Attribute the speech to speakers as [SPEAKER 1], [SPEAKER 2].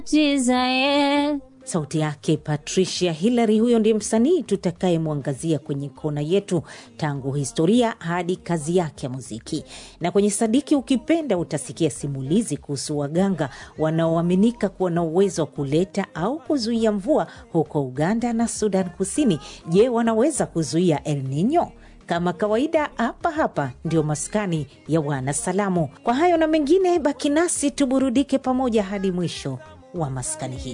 [SPEAKER 1] Desire.
[SPEAKER 2] Sauti yake Patricia Hillary, huyo ndiye msanii tutakayemwangazia kwenye kona yetu, tangu historia hadi kazi yake ya muziki. Na kwenye Sadiki Ukipenda utasikia simulizi kuhusu waganga wanaoaminika kuwa na uwezo wa kuleta au kuzuia mvua huko Uganda na Sudan Kusini. Je, wanaweza kuzuia El Nino? Kama kawaida hapa hapa ndio maskani ya wanasalamu. Kwa hayo na mengine, baki nasi tuburudike pamoja hadi mwisho wa maskani hii.